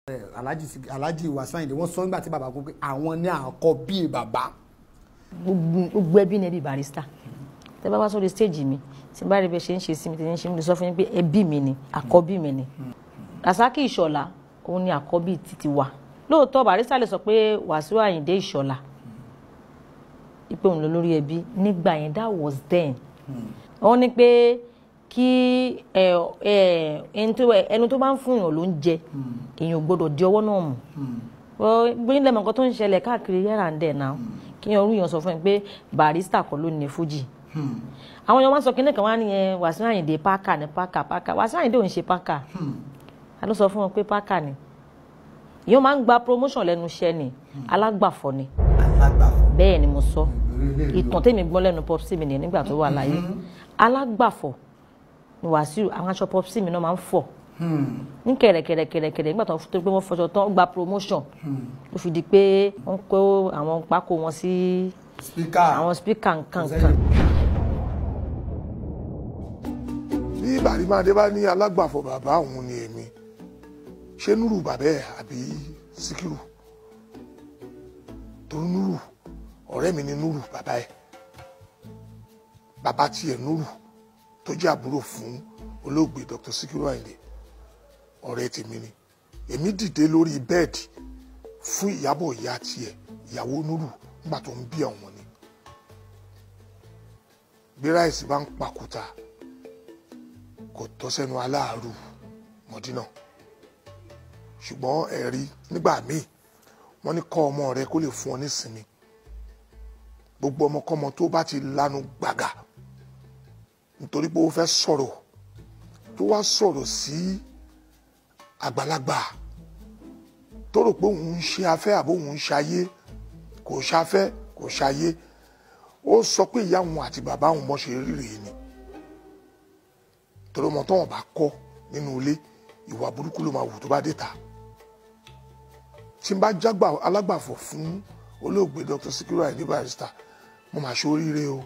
alhaji Sik- alhaji wasanyinde wọ́n sọ nígbà tí bàbá kú pé àwọn ní àkọ́bí bàbá gbogbo gbogbo ẹbí ni ẹbí barista tẹ bá wá sórí stage mi tí n bá rí bẹ ṣe ń ṣe sí mi tí n ṣe ń sọ fún yín pé ẹbí mi ni àkọ́bí mi ni rasaki ìṣọ̀lá òun ni àkọ́bí títí wa lóòótọ́ barista lè sọ pé wàsíù àyìndé ìṣọ̀lá ipe òun ló lórí ẹbí nígbà yẹn that was then wọ́n ní pé kí ẹ ẹ ẹni tó ẹnu tó bá ń fún èèyàn ló ń jẹ èèyàn ò gbọdọ̀ di ọwọ́ náà mú bóyá lẹ́mọ̀ nǹkan tó ń ṣẹlẹ̀ káàkiri yàrá ń dẹ̀ náà kí yẹn orúyàn sọ fún mi pé barista kọ́ ló ní fújì àwọn èèyàn máa ń sọ kí nìkan wá nìyẹn Wàsíù Àyìndé pákà ní pákà pákà Wàsíù Àyìndé ò ń ṣe pákà a ló sọ fún wọn pé pákà ni èèyàn máa ń gba promotion lẹ́nu iṣẹ́ ni alágbàfọ̀ ni alágbàfọ̀ bẹ́ẹ̀ ni mo sọ ìtàn tèmi gbọ́ lẹ́nu popsi mi nìyẹn nígbà tó wà láyé alágbàfọ̀ ni Wàsíù àwọn aṣọ popsi mi náà máa ń fọ̀ ní kẹ̀rẹ̀kẹ̀rẹ̀kẹ̀rẹ̀ nígbà tó tó pé wọ́n fọṣọ tán gba promotion ló fi di pé wọ́n kó àwọn pákó wọn sí spika àwọn spíkà nkankan bí bàrímàdé bá ní alágbàfọ̀ bàbá òun ni èmi ṣé núrù bàbá ẹ̀ àbí síkírù torí núrù ọ̀rẹ́ mi ni núrù bàbá ẹ̀ bàbá tiẹ̀ núrù tó jẹ́ àbúrò fún olóògbé Dr. Síkírù Àyìndé ọ̀rẹ́ tèmi ni èmi dìde lórí bẹ́ẹ̀dì fún ìyàbọ̀ ìyá tiẹ̀ ìyàwó núrù nígbà tó ń bí àwọn ni bí ráìsì bá ń pàkúta kò tọ́ sẹ́nu aláàárù mọ̀dínà ṣùgbọ́n ẹ̀rí nígbà míì wọ́n ní kọ́ ọmọ rẹ kó lè fún ọ nísinmi gbogbo ọmọkọ́mọ tó bá ti lanu gbàgà nítorí pé ó fẹ́ sọ̀rọ̀ tó wá sọ̀rọ̀ sí àgbàlagbà tó rò pé òun ń ṣe afẹ́ àbó òun ń ṣayé kò ṣafẹ́ kò ṣayé ó sọ pé ìyá òun àti bàbá òun bọ́ ṣe rí rèé ni torí ọmọ tó wọn bá kọ́ nínú ilé ìwà burúkú ló máa wù tó bá dé ta tí n bá jágbà alágbàfọ̀ fún olóògbé Dr. Sikiru Ayinde Barrister mo máa ṣoríire o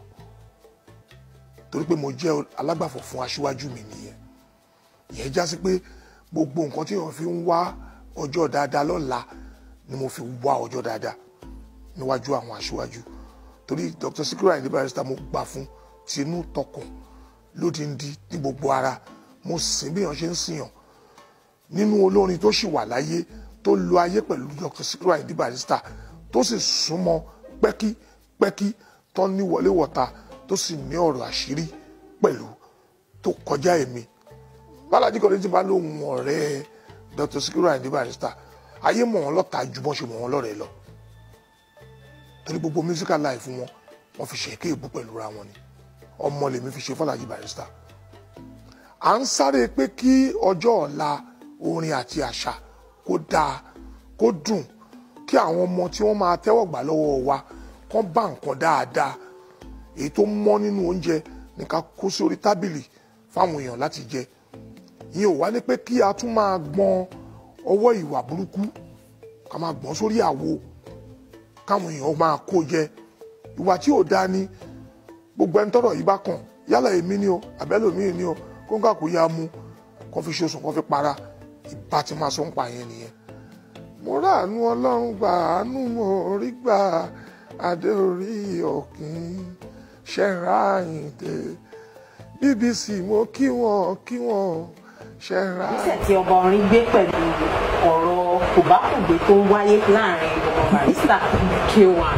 torí pé mo jẹ́ alágbàfọ̀ fún aṣíwájú mi nìyẹn ìyẹn já sí pé gbogbo nǹkan tí wọ́n fi ń wá ọjọ́ dáadáa lọ́la ni mo fi wá ọjọ́ dáadáa níwájú àwọn aṣíwájú torí Dr. Sikiru Ayinde Barrister mo gbà fún tinú tọkàn lódìndí ní gbogbo ara mo sìn bí èèyàn ṣe ń sìyàn nínú olórin tó sì wà láyé tó lo ayé pẹ̀lú Dr. Sikiru Ayinde Barrister tó sì súnmọ́ pẹ́kípẹ́kí tó ní wọléwọ̀ta tó sì ní ọ̀rọ̀ àṣírí pẹ̀lú tó kọjá èmi bálájí kan ní ti bá lóhun ọ̀rẹ́ Dr. Sikiru Ayinde Barrister ayé mọ̀ wọ́n lọ́ta ju bọ́n ṣe mọ̀ wọ́n lọ́rẹ̀ẹ́ lọ torí gbogbo musical life wọn wọ́n fi ṣèké ìbú pẹ̀lú ra wọn ni ọmọ lèmi fi ṣe fọlájì Barrister à ń sáré pé kí ọjọ́ ọ̀la orin àti àṣà kó dáa kó dùn kí àwọn ọmọ tí wọ́n máa tẹ́wọ̀ gbà lọ́wọ́ wa kán bá nǹkan dáadáa èyí tó mọ́ nínú oúnjẹ ní ká kó sórí tábìlì fáwọn èèyàn láti jẹ ìyẹn ò wá ní pé kí a tún máa gbọn ọwọ́ ìwà burúkú ká máa gbọ́n sórí àwo káwọn èèyàn máa kó jẹ ìwà tí ò dáa ni gbogbo ẹni tọ́rọ̀ yìí bá kàn yálà èmi ni o àbẹ́lòmíì ni o kó ń kà kó yá mu kó fi ṣoṣùn kó fi para ìbá ti máa sọ ń pa yẹn nìyẹn. mo ráàánú ọlọ́run gbà àánú mo rí gbà adé orí òkín ṣẹ́ra àyìndé bbc mo kí wọn kí wọn ṣẹ́ra. ìgbésẹ̀ tí ọba orin gbé pẹ̀lú ọ̀rọ̀ kòbákùgbé tó ń wáyé láàrin ọmọ Barrister k1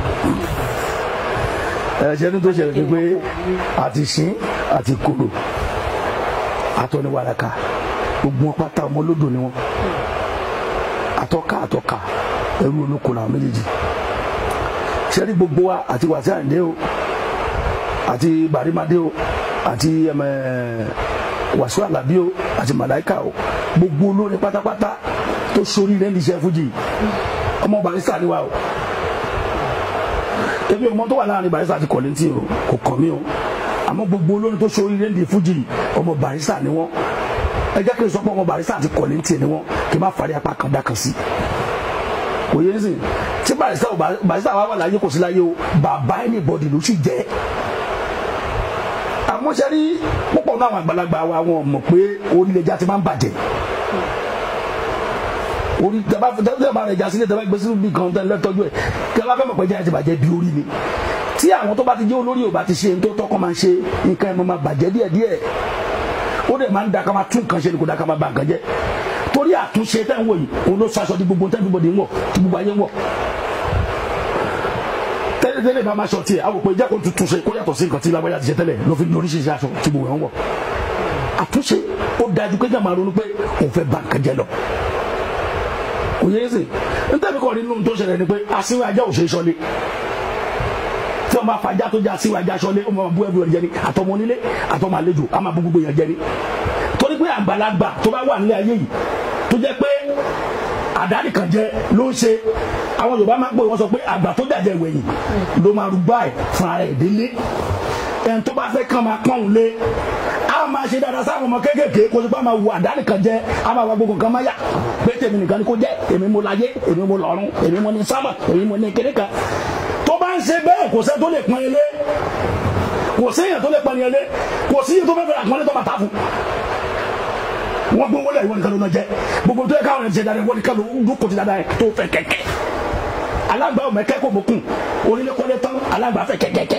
ẹ̀ṣẹ̀ ní tó ṣẹlẹ̀ ni pé àti ṣín àti kòrò àtọ́niwàràkà gbogbo wọn pátá ọmọ olódò ni wọn àtọ́ka àtọ́ka ẹrú olóko làwọn méjèèjì ṣẹ́rí gbogbo wa àti Wàsíù Àyìndé o àti Bàrímádé o àti Wàsíù Àlàbí o àti Màláíkà o gbogbo olórin pátápátá tó sórí rẹ̀ ní iṣẹ́ fújì ọmọ Barrister ni wa o ebi ọmọ tó wà láàrin Barrister àti Kollington o kò kàn mí o àmọ́ gbogbo olórin tó sórí rẹ́ndì fújì ọmọ Barrister ni wọ́n ẹ jẹ́ kí n sọ pé ọmọ Barrister àti Kollington ni wọ́n kí n má fari apá kan dákan sí kò yé nsìn tí Barrister ò Barrister wà wà láyé kò sí láyé o bàbá anybody ló sì jẹ́ àmọ́ ṣe rí púpọ̀ náà àwọn àgbàlagbà wa wọn mọ̀ pé orílẹ̀-èdè ti máa ń bàjẹ́ orí tẹ́bá tẹ́bá rẹ̀ já sílẹ̀ tẹ́bá gbé sínú bí kan tẹ́lẹ̀ tọ́jú ẹ̀ tẹ́bá fẹ́ mọ̀ pé jẹ́ ẹ ti bàjẹ́ bí orí ni tí àwọn tó bá ti jẹ́ olórí ò bá ti ṣe tó tọ́kọ́ máa ṣe nǹkan ẹ̀ máa bàjẹ́ díẹ̀díẹ̀ ó dẹ̀ máa ń da ká máa tún nǹkan ṣe ni kò da ká máa ba nǹkan jẹ́ torí àtúnṣe tẹ́ ń wò yìí òun ló sọ aṣọ di gbogbo tẹ́ everybody ń wọ̀ tí gbogbo ayé ń wọ̀ tẹ́lẹ̀tẹ́lẹ̀ bá máa ṣọ tiẹ̀ àwọn òpè jẹ́ kó tuntun ṣe kó yàtọ̀ sí nǹkan tí lágbájá ti ṣe tẹ́lẹ̀ ló fi ní oríṣiríṣi aṣọ tí gbogbo ẹ̀ ń wọ̀ àtúnṣe ó dájú pé jàmbá ronú pé òun fẹ́ ba nǹkan jẹ́ lọ kò yẹ ẹsẹ̀ nítorí kọ́ nínú tó ṣẹlẹ̀ ni pé asínwó ajá ò ṣe é ṣọlé tí wọn bá fajá tó jẹ́ asínwó ajá ṣọlé ó máa bú ẹbí ẹ̀ jẹ ni àtọmọ onílé àtọmọ àlejò á máa bú gbogbo yẹn jẹ ni torí pé àgbàlagbà tó bá wà nílé ayé yìí tó jẹ́ pé àdáni kan jẹ ló ń ṣe àwọn Yorùbá máa ń pè wọ́n sọ pé àgbà tó jàjẹ ìwẹ̀yìn ló máa rúgbà ẹ̀ fún ara ẹ̀ délé ẹni tó bá fẹ́ kàn máa pọ́n òun lé a máa ṣe dáadáa sáwọn ọmọ kéékèèké kó tó bá máa wo àdáni kan jẹ a máa wá gbogbo nǹkan máa yà pé tèmi nìkan ni kò jẹ èmi mo láyé èmi mo lọ́run èmi mo ní sámà èmi mo ní kéré kan tó bá ń ṣe bẹ́ẹ̀ kò sẹ́ tó lè pọ́n ilé kò séèyàn tó lè pọ́n ilé kò síyàn tó fẹ́ fẹ́ àpọ́nlé tó máa ta fún wọn gbé wọlé ìwọ nìkan ló náà jẹ gbogbo tó yẹ káwọn ẹni ṣe dáadáa ìwọ nìkan ló dúkò ti dáadáa yẹ tó fẹ́ kẹ̀kẹ́ alágbà ọmọ ẹkẹ kò mọkùn onílé kọ́lé tán alágbà fẹ́ kẹ̀kẹ́kẹ́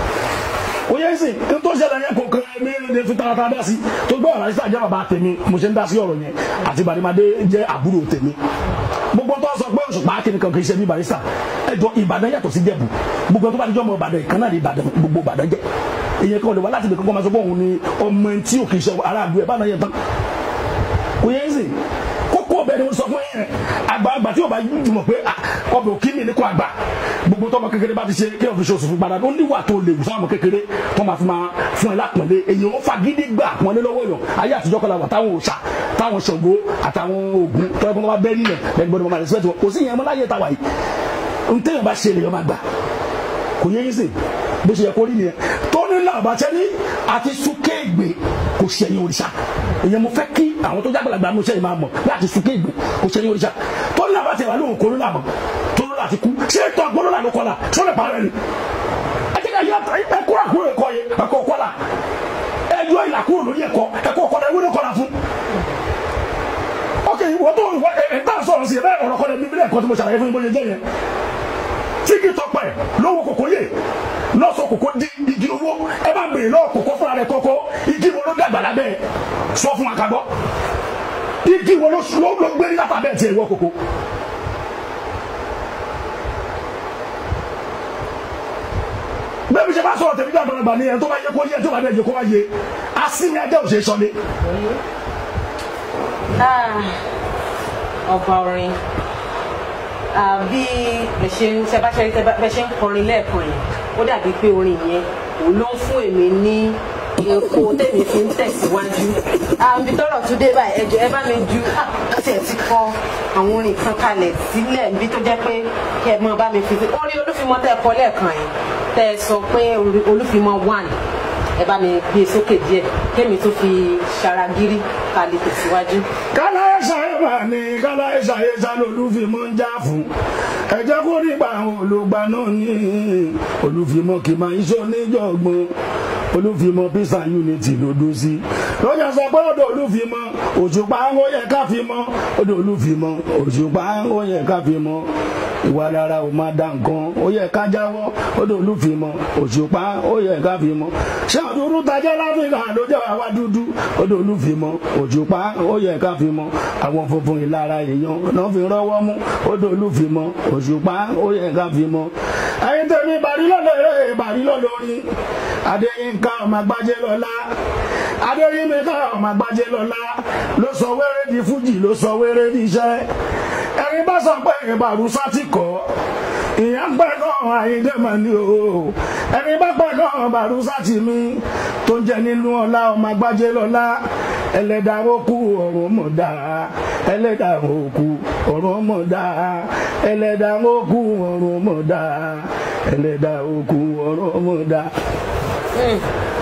o yẹ sìn n tó ṣẹlẹ̀ yẹn kò kàn mí ní fi tààtà dá sí tó gbọ́ ọ̀rọ̀ àyíṣà jẹ́ bàbá tèmi mo ṣe ń dá sí ọ̀rọ̀ yẹn àti Bàdìmádé jẹ́ àbúrò tèmi gbogbo tó sọ pé Òṣùpá kìnnì kan kì í ṣe bí Barrister ẹjọ Ìbàdàn yàtọ̀ sí Jẹ̀bú gbogbo tó bá dijọ́ ọmọ Ìbàdàn ìkànnà ní Ìbàdàn gbogbo Ìbàdàn jẹ́ èyàn kan ò lè wá láti ibìkan kọ́ máa sọ pé òun ni ọmọ tí ò kì í ṣe aráàlú ẹ̀ bá náà yẹ tán kò yẹ sìn kókó ọbẹ̀ ni mo sọ fún yẹn àgbààgbà tí o bá jùmọ̀ pé ọbẹ̀ òkì mi ní kò àgbà gbogbo tọmọ kékeré bá ti ṣe kí ọ̀fi ṣoṣù fún padà ó níwà tó lè wù sáwọn kékeré tó máa fi máa fún ẹ lápọ̀nlé èyí ó fagídí gbà pọ̀nlé lọ́wọ́ èèyàn ayé àtijọ́ kọ́lá wà táwọn òòṣà táwọn Ṣàngó àtàwọn Ògún tó ẹgbẹ́ wọn bá bẹ́ẹ̀ nílẹ̀ lẹ́nu gbọ́dọ̀ máa respect wọn kò sí ìyẹn mọ́ láyé tàwa yìí ntẹ́yìn bá ṣe lèyàn máa gbà kò yẹ yín sìn bó ṣe yẹ kó rí nìyẹn tó ní làbàtẹ́ni àti súkéègbè kò ṣẹ̀yìn òrìṣà ìyẹn mo fẹ́ kí àwọn tó jágbàlagbà ní oṣẹ́ yìí máa mọ̀ láti súkéègbè kò ṣẹ̀yìn òrìṣà tó ní làbàtẹ́ wà lóhùn kóró làmọ̀ tó ló láti kú ṣé ètò àgbọ̀nrún là ló kọ́la ṣó lè parẹ́ ni ẹjẹ́ ká yá ẹkọ́ àkúrò ẹ̀kọ́ yẹ ẹ̀kọ́ kọ́la ẹjọ́ ìlà kúrò lórí ẹ̀kọ́ ẹ̀kọ́ kọ́la ewé ló kọ́la fún ok wọ́n tó ẹ̀ tá a sọ̀rọ̀ sí ẹ̀ bẹ́ẹ̀ ọ̀rọ̀ kọ́la bíbélì ẹ̀kọ́ tí mo ṣàlàyé fún yín bó ṣe jẹ́ yẹn tíkì tọpẹ lówó kòkó yè lọ́sọ̀ kòkó di igi owó ẹ bá bèrè lọ́wọ́ kòkó fúnra rẹ̀ kọ́kọ́ igi wo ló dàgbà lábẹ́ ẹ̀ sọ fún wa ká gbọ́ igi wo ló ló gbé ní lápá bẹ́ẹ̀ tiẹ̀ wọ́ kòkó. bẹ́ẹ̀ bí ṣe bá sọ̀rọ̀ tẹ̀mí dàgbà gbà ní ẹ̀ tó bá yẹ kó yẹ tó bá dẹ̀ yẹ kó wá yẹ asínì ẹjẹ́ ò ṣe é sọlé. ọba orin bí ẹ ṣe ń ṣe bá ṣe bẹ ṣe ń kọrin lẹ́ẹ̀kan yẹn ó dàbí pé orin yẹn òun ló ń fún èmi ní epo tèmi fi ń tẹ̀síwájú àbí tọrọ tún dé báyìí ẹjọ ẹ bá mi ju àti ẹ ti kọ àwọn orin kan kalẹ̀ sílẹ̀ níbi tó jẹ́ pé kí ẹ mọ bá mi fi orin olúfimọ tẹ́ ẹ kọ lẹ́ẹ̀kan yẹn tẹ́ ẹ sọ pé olúfimọ one ẹ bá mi gbé e sókè díẹ̀ kémi tó fi ṣaragírí kalẹ̀ tẹ̀síwájú. kálá ẹ ṣàyẹ̀wò ni kálá ẹ ṣàyẹ̀sà lolúfimọ́ ń já fún ẹ jẹ́ kó nípa àwọn olùgbà náà ní olúfimọ́ kì máa ń ṣó níjọ̀gbọ́n olúfimọ́ peace and unity ló dó sí lọ́jà sọ pé ọ̀dọ̀ olúfimọ́ òṣùpá ó yẹ ká fi mọ́ ọ̀dọ̀ olúfimọ́ òṣùpá ó yẹ ká fi mọ́ ìwà rárá ò máa da nǹkan ó yẹ ká jáwọ́ ọ̀dọ̀ olúfimọ́ òṣùpá ó yẹ ká fi mọ́ ṣé àdúrú tajẹ́ láfíríkà ló jẹ́ àwa dúdú ọ̀dọ̀ olúfimọ́ òṣùpá ó yẹ ká fi mọ́ àwọn funfun ìlara èèyàn náà fi rọ́wọ́ mú ọ̀dọ̀ olúfimọ́ òṣùpá ó yẹ ká fi mọ́ ẹ̀yin tèmi bàrí lọ́lọ́ eré bàrí lọ́lọ́ orin adéyínká ọmọ agbájé lọ́lá adéyínká ọmọ agbájé lọ́lá ló sọ wéré di fújì ló sọ wéré di iṣẹ́ ẹ̀yin bá sọ pé ìbàrúsá ti kọ́ ìyá ń pẹ́ náà àyíndé mà ní o ẹni bá pẹ́ náà bàrúsá ti mí tó ń jẹ nínú ọlá ọmọ agbájé lọ́lá ẹlẹ́dàá òkú ọ̀run mọ̀ dáa ẹlẹ́dàá òkú ọ̀run mọ̀ dáa ẹlẹ́dàá òkú ọ̀run mọ̀ dáa ẹlẹ́dàá òkú ọ̀run mọ̀ dáa.